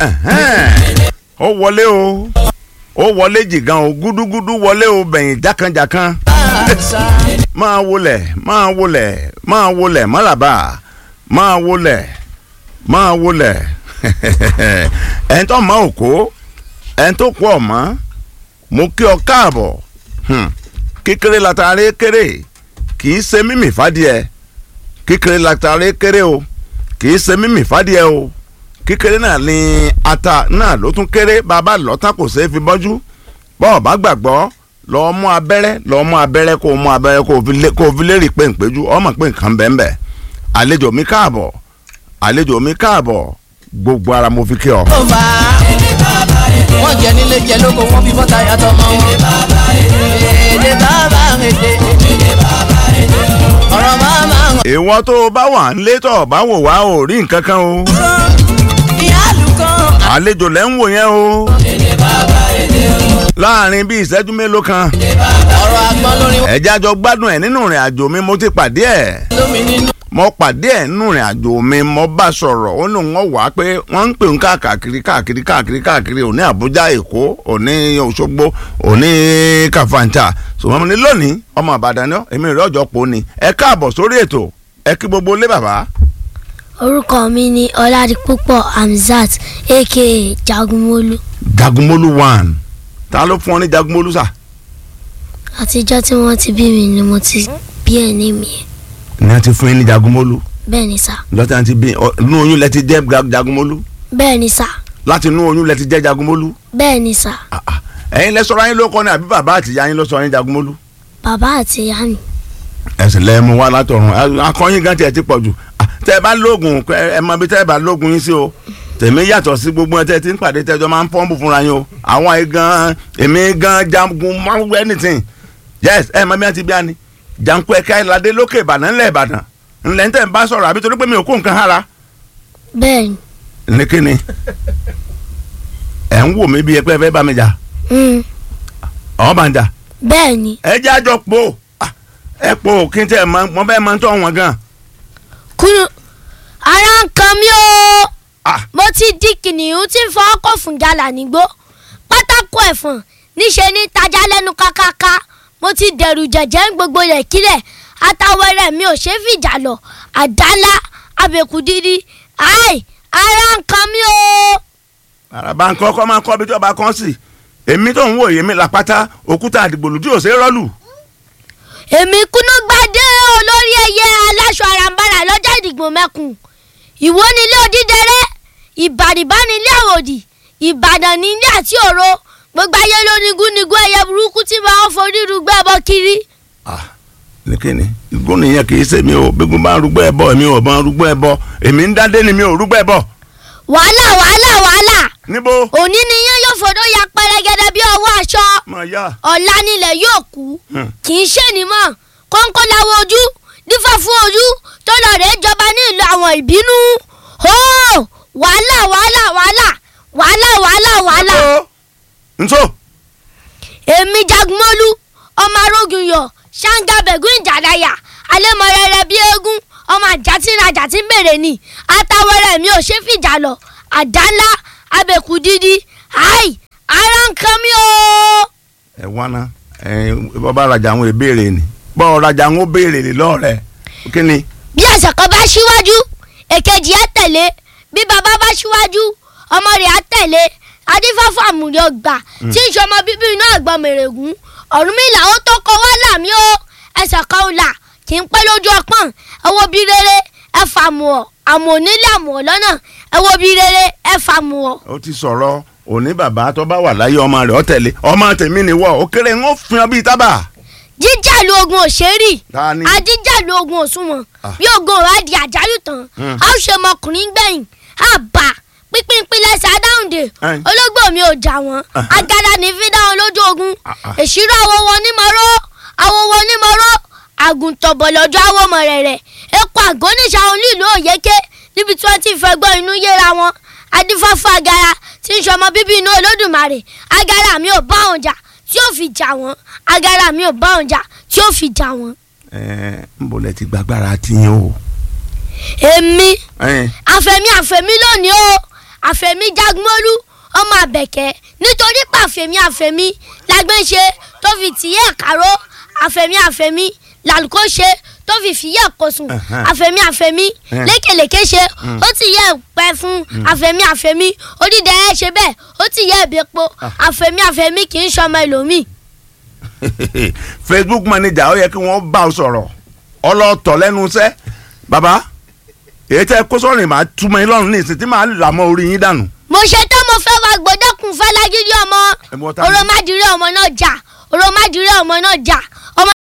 Ẹ̀hẹ́n. ó wọlé o ó wọlé jìgan o gúdúgúdú wọlé o bẹ̀yìn jákànjákàn máa wọlẹ̀ máa wọlẹ̀ máa wọlẹ̀ mọ́làbà máa wọlẹ̀ máa wọlẹ̀ ẹni tó mọ òkó ẹni tó kú ọ̀mọ́ mo kí ọ káàbọ̀ Hmm. kékeré latare kéré kì í ṣe mímì fàdíẹ kékeré latare kéré o kì í ṣe mímì fàdíẹ o kékeré náà ni ata náà ló tún kéré bàbá lọ́tàn kò ṣeé fi bọ́jú bọ́ọ̀ bá gbàgbọ́ lọ́ọ́ mú abẹ́rẹ́ lọ́ọ́ mú abẹ́rẹ́ kó o mú abẹ́rẹ́ kó o fi lé- kó o fi lérì pé npéjú ọmọ pé nǹkan bẹ́ẹ̀ bẹ́ẹ̀ àlejò mi káàbọ̀ àlejò mi káàbọ̀ gbogbo ara mo fi kí ọ. tó fà á. wọ́n jẹ nílé jẹ lóko wọ́n fi bọ́tà yàtọ̀ mọ́. èdè bàbá èdè. ọ̀rọ̀ màmá hàn. ìwọ tó o bá wà nílé tó o bá wò wá ò rí nǹkan kan o ìyáàlú kan. àlejò lẹ́ ń wò yẹn o láàrin bíi ìṣẹ́jú mélòó kan ọ̀rọ̀ àgbọn lórí ẹ̀já jọ gbádùn ẹ̀ nínú ìrìn àjò mi mo ti pàdé ẹ̀ lómi nínú. mo pàdé ẹ̀ nínú ìrìn àjò mi mo bá sọ̀rọ̀ ó lóun wọ́n wá pé wọ́n ń pè ń káàkiri káàkiri káàkiri káàkiri òní Àbújá Èkó òní Òṣogbo òní Kàfàǹtà ṣùgbọ́n ní lónìí ọmọ Ìbàdàn náà èmi rẹ̀ ọjọ́ pò ní ẹ káàbọ̀ sórí ètò ẹ kí gbogbo lé bàbá. orúkọ mi ni ọládipúpọ̀ hamzat aka jagunmólú Jagunmólú one ta ló fún ọ ní Jagunmólú sà. àtijọ́ tí wọ́n ti bí mi ni mo ti bí ẹ̀ ní mi ní a ti fún yín ní Jagunmólú bẹ́ẹ̀ ni sà lọ́tà àti bí ọ- inú oyún lẹ ti jẹ́ Ga- Jagunmólú bẹ́ẹ̀ ni sà láti inú oyún lẹ ti jẹ́ Jagunmólú bẹ́ẹ̀ ni sà Ah, ah. ẹ̀yin lẹ sọ̀rọ̀ ayín ló kọ́ ni àbí bàbá àti ìyá yín ló sọ yín Jagunmólú. bàbá àti ìyá mi ẹsìn lẹ́ẹ̀mú wá látọ̀run A- akọyin gan tiẹ̀ ti pọ̀ jù Ah, tẹ́ ẹ bá lóògùn ẹ ẹ mọ bí tẹ́ ẹ bá lóògùn yín sí o tèmi yàtọ̀ sí gbogbo ẹ tẹ́ ẹ ti ń pàdé tẹ́jọ́ máa ń pọ́ǹpù fúnra yín o àwọn ayé gan èmi gan jagun máa ń wẹ́ anything yes ẹ mọ bí wọ́n ti bí ani janku ẹ̀ka ìlàdé lókè Ìbàdàn ńlẹ̀ Ìbàdàn ńlẹ̀ ń tẹ̀ ń bá sọ̀rọ̀ àbí torí pé mi ò kó nǹkan hára bẹ́ẹ̀ ni ní kíni ẹ̀ ń wò mí bí ẹ pé ẹ fẹ́ bá mi jà mm, ọ̀ bá ń jà bẹ́ẹ̀ ni ẹ jẹ́ àjọ po Ah, ẹ po kí n tẹ́ ẹ mọ mọ bẹ́ẹ̀ mọ tó wọn gan kúrò ara ń kan mí o Ah. mo ti di kìnìún tí ń fọ ọkọ̀ fún gàlà nígbó pátákó ẹ̀fọ̀n níṣe ní tajà lẹ́nu kákáká mo ti dẹ̀rù jẹ̀jẹ̀ ń gbogbo rẹ̀ kílẹ̀ àtàwẹ̀rẹ̀ mi ò ṣe é fìjà lọ àdálá abẹ́kú dídí ai ara ń kan mí o. àràbà nǹkan ọkọ máa ń kọ́ bí tí ọba kan sì èmi tó ń wò yèmí làpátá òkúta àdìgbòlù tí ò ṣe é rọ́lù. èmi kúnú gbadé olórí ẹyẹ aláṣọ àràǹbarà lọ́jọ́ ìdìgbò mẹ́kùn ìwó nílé odídẹrẹ́ ìbàdìbá nílé àwòdì ìbàdàn nílé àti òro gbogbo ayé ló ní gúnigún ẹyẹ burúkú tí máa ń forí rúgbẹ́ ẹbọ kiri. ní kíni igun nìyẹn kì í ṣe mi ò gbégun bá ń rúgbọ́ ẹbọ èmi ò bá ń rúgbọ́ ẹbọ èmi ń dádé ni mi ò rúgbọ́ ẹbọ. wàhálà wàhálà wàhálà níbo. òní ni yẹn yóò fòdó ya pẹrẹgẹdẹ bí ọwọ́ aṣọ máa yá. ọ̀la nílẹ̀ yóò kú Hmm. kì í ṣe ní mọ̀ kọ́ńkọ́ láwọ ojú dífá fún ojú tó lọ rèé jọba ní ìlú àwọn ìbínú ó wàhálà wàhálà wàhálà wàhálà wàhálà wàhálà níbo. nso. èmi jagunmọ́lú ọmọ arógun yọ ṣáńgá bẹ̀gún ìjàdáyà alẹ́mọ̀rẹ́rẹ́ bí eégún ọmọ àjàtìrìn àjàtì bèrè ni àtàwẹ̀rẹ̀ mi ò ṣe fìjà lọ àdá ńlá abẹ́kú dídí ai ara ń kan mí o. ẹ wá ná ẹ bọ́ba rajà àwọn ìbéèrè ni bọ́ọ̀ rajà àwọn béèrè lè lọ́ọ̀rẹ́ kí ni. bí ẹsẹ̀ kan bá ṣíwájú èkejì á tẹ̀lé bí bàbá bá ṣíwájú ọmọ rẹ̀ á tẹ̀lé adífáfá àmúlẹ̀ ọgbà tí ń ṣọmọ bíbí inú àgbọn mèrègún Ọ̀rúnmìlà ó tó kọ wá làmí o ẹsẹ̀ kan ò là kì í pẹ́ lójú ọpọ́n ẹ wo bí rere ẹ fà mù ọ́ àmọ́ onílé àmọ́ ọ́ lọ́nà ẹ wo bí rere ẹ fà mù ọ́. ó ti sọ̀rọ̀ òní bàbá tó bá wà láyé ọmọ rẹ̀ ó tẹ̀lé ọmọ tèmi ni wọ́ ó kéré ń ó fi hàn bíi tábà. jíjàlú ogun òṣèré Ta ni? ajíjàlú ogun òṣùwọ̀n Ah. bí ogun ọ̀rọ̀ á di àjálù tán Hmm. a ó ṣe ọmọkùnrin gbẹ̀yìn a bá pínpín lẹ́sẹ̀ adáhùndé Ẹn. ológbò mi ò jà wọ́n Aha. agada ní fi dáhùn lójú ogun Ah, ah. èṣírò àwọn wọn onímọ̀rọ̀ àwọn wọn onímọ̀rọ̀ àgùntàn bọ̀lọ́jọ́ àwọn ọmọ rẹ̀ rẹ̀ epo àgọ́nìṣà òun nílùú òyeke níbi tí wọ́n ti fẹ́ gbọ́ inú yéra wọn adífáfá agara tí ń ṣọmọ bíbí inú olódùmarè agara mi ò bá wọn jà tí ó fi jà wọ́n agara mi ò bá wọn jà tí ó fi jà wọ́n. ẹ ń bọ̀ lẹ ti gbàgbára tiyín o. èmi ẹ àfẹ̀mí àfẹ̀mí lónìí o àfẹ̀mí jagunmólú ọmọ àbẹ̀kẹ́ nítorí pé àfẹ̀mí àfẹ̀mí lágbẹ́ńṣe tó fi tìyẹ́ kàró àfẹ̀mí àfẹ̀mí làlùkò ṣe tó fi fìyẹ́ kòsùn Ẹ̀hẹ́n. àfẹ̀mí àfẹ̀mí Ẹ̀hẹ́n. lékèlékè ṣe ó ti yẹ pẹ́ fún àfẹ̀mí àfẹ̀mí onídẹ̀ ẹ́ ṣe bẹ́ẹ̀ ó ti yẹ ìbẹ́po àfẹ̀mí àfẹ̀mí kì í ṣọmọ ẹlòmíì facebook manager ó yẹ kí wọ́n bá ọ sọ̀rọ̀ ọlọ́tọ̀ lẹ́nu iṣẹ́ bàbá èyí tẹ́ kó sọ́rin màá túmọ̀ yín lọ́rùn ní ìsìn tí màá là mọ́ orí yín dànù. mo ṣe tán mo fẹ́ wá gbọ́dọ̀kùn fẹ́ lágídí ọmọ Ẹ mọ tá a ní. òròmọdìrẹ́ ọmọ náà jà òròmọdìrẹ́ ọmọ náà jà